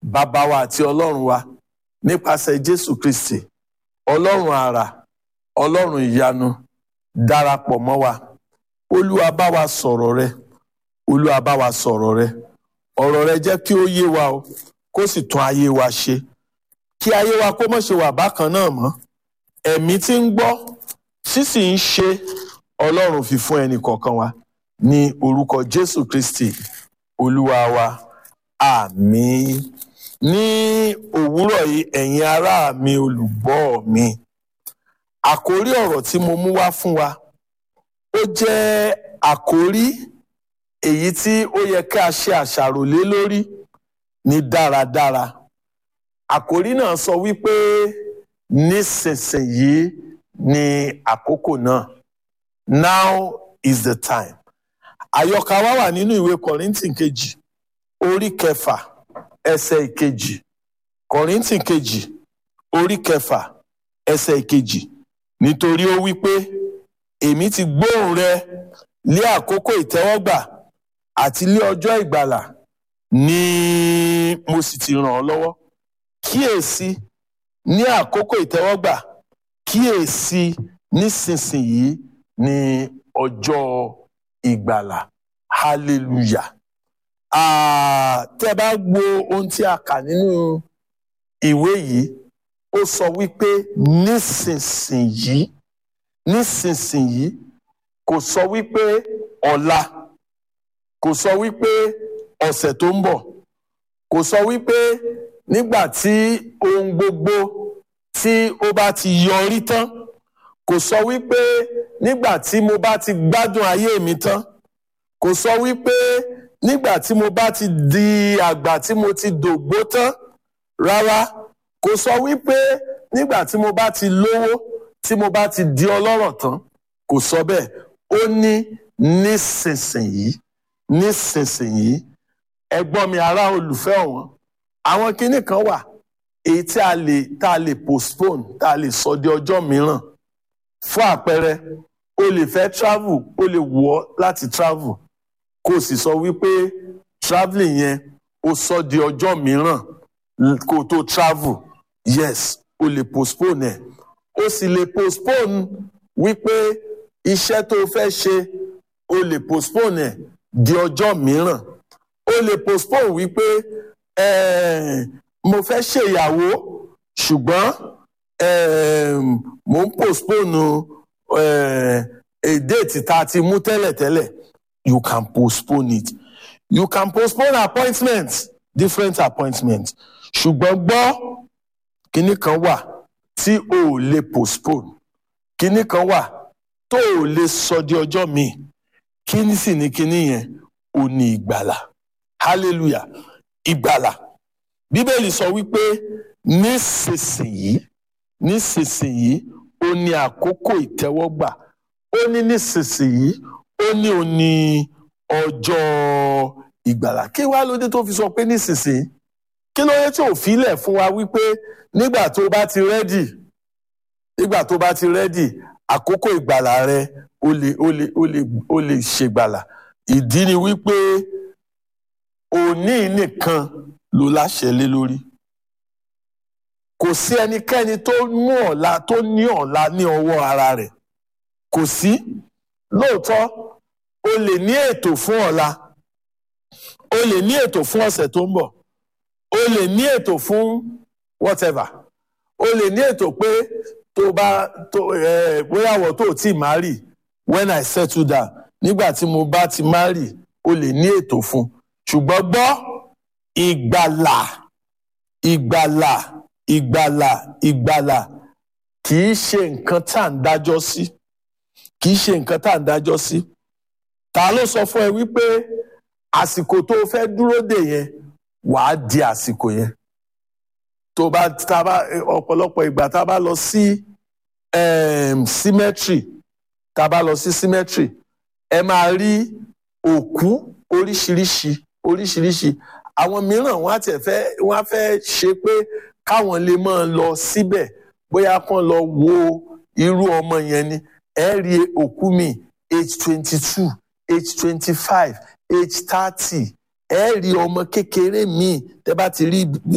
bàbá wa àti ọlọ́run wa nípasẹ̀ jésù kristi ọlọ́run àrà ọlọ́run ìyanu darapọ̀ mọ́ wa olúwa bá wa sọ̀rọ̀ rẹ olúwa bá wa sọ̀rọ̀ rẹ ọ̀rọ̀ rẹ jẹ́ kí ó yé wa o kó sì tún ayé wa ṣe kí ayé wa kó má ṣe wà bákan náà mọ́ ẹ̀mí tí ń gbọ́ sísì ń ṣe ọlọ́run fi fún ẹnì kọ̀ọ̀kan wa ní orúkọ jésù kristi olúwa wa àmín ní òwúrọ̀ yìí ẹ̀yin ará mi olùgbọ́ mi àkórí ọ̀rọ̀ tí mo mú wá fún wa ó jẹ́ àkórí èyí tí ó yẹ ká ṣe àṣàrò lé lórí ní dáradára àkórí náà sọ wípé nísinsìnyí ni àkókò náà now is the time àyọkà wa wà nínú ìwé kọ̀ríntì kejì orí kẹfà ẹsẹ̀ ìkejì kọ̀ríntì kejì orí kẹfà ẹsẹ̀ ìkejì nítorí ó wí pé èmi ti gbóhùn rẹ lé àkókò ìtẹ́wọ́gbà àti lé ọjọ́ ìgbàlà ni mo sì ti ràn ọ́ lọ́wọ́ kíyèsí ní àkókò ìtẹ́wọ́gbà kíyèsí nísinsìnyí ní ọjọ́ ìgbàlà hallelujah ah, tẹ́ bá gbọ́ ohun tí a kà nínú ìwé yìí ó sọ wípé nísinsìnyí nísinsìnyí kò sọ wípé ọ̀la kò sọ wípé ọ̀sẹ̀ tó ń bọ̀ kò sọ wípé nígbà tí ohun gbogbo tí ó bá ti yọrí tán kò sọ wípé nígbà tí mo bá ti gbádùn ayé mi tán kò sọ wípé nígbà tí mo bá ti di àgbà tí mo ti dògbó tán rárá kò sọ wípé nígbà tí mo bá ti lówó tí mo bá ti di ọlọ́rọ̀ tán kò sọ bẹ́ẹ̀ ó ní nísinsìnyí nísinsìnyí ẹ̀gbọ́n mi ará olùfẹ́ ọ̀wọ́n àwọn kinní kan wà èyí tí a lè tá a lè postpone tá a lè sọ di ọjọ́ mìíràn fún àpẹẹrẹ o lè fẹ́ travel o lè wù ọ́ láti travel kó o sì sọ wípé travelling yẹn o sọ di ọjọ́ mìíràn kó o tó travel yes o lè postpone ẹ̀ o sì lè postpone wípé iṣẹ́ tó o fẹ́ ṣe o lè postpone ẹ̀ di ọjọ́ mìíràn o lè postpone wípé eh, mo fẹ́ ṣèyàwó ṣùgbọ́n eh, mo ń postpone eh, a date tá a ti mú tẹ́lẹ̀tẹ́lẹ̀ you can postpone it you can postpone appointment different appointment ṣùgbọ́n gbọ́ kinní kan wà tí o ò lè postpone kinní kan wà tó o lè sọ di ọjọ́ míì kíní sì ni kinní yẹn o ní ìgbàlà hallelujah ìgbàlà bíbélì sọ wípé nísinsìnyí nísinsìnyí ó ní àkókò ìtẹ́wọ́gbà ó ní nísinsìnyí ó ní ó ní ọjọ́ ìgbàlà kí wá lóde tó fi sọ pé nísinsìnyí kí ló dé tí ò filẹ̀ fún wa wípé nígbà tó bá ti rẹ́dì nígbà tó bá ti rẹ́dì àkókò ìgbàlà rẹ ó lè ó lè ó lè ó lè ṣègbàlà ìdí ni wípé òní nìkan ló láṣẹ lé lórí kò sí ẹnikẹ́ni tó mú ọ̀la tó ní ọ̀la ní ọwọ́ ara rẹ̀ kò sí lóòótọ́ o lè ní ètò fún ọ̀la o lè ní ètò fún ọ̀sẹ̀ tó ń bọ̀ o lè ní ètò fún whatever o lè ní ètò pé tó bá tó ẹ bóyá wọ́n tó tí marry when I settle down nígbà tí mo bá ti marry o lè ní ètò fún ṣùgbọ́n gbọ́ ìgbàlà ìgbàlà ìgbàlà ìgbàlà kì í ṣe nǹkan tá à ń dájọ́ sí kì í ṣe nǹkan tá à ń dájọ́ sí ta ló sọ fún ẹ wípé àsìkò tó o fẹ́ dúró dè yẹn wàá di àsìkò yẹn tó bá tá bá ọ̀pọ̀lọpọ̀ ìgbà tá a bá lọ sí cemetery tá a bá lọ sí cemetery ẹ máa rí òkú oríṣiríṣi oríṣiríṣi àwọn mìíràn wọn á tẹ̀ fẹ́ wọn á fẹ́ ṣe pé káwọn lè máa lọ síbẹ̀ bóyá kán lọ wo irú ọmọ yẹn ni ẹ rí òkú mi age twenty two age twenty five age thirty ẹ rí ọmọ kékeré míì tẹ́ bá ti rí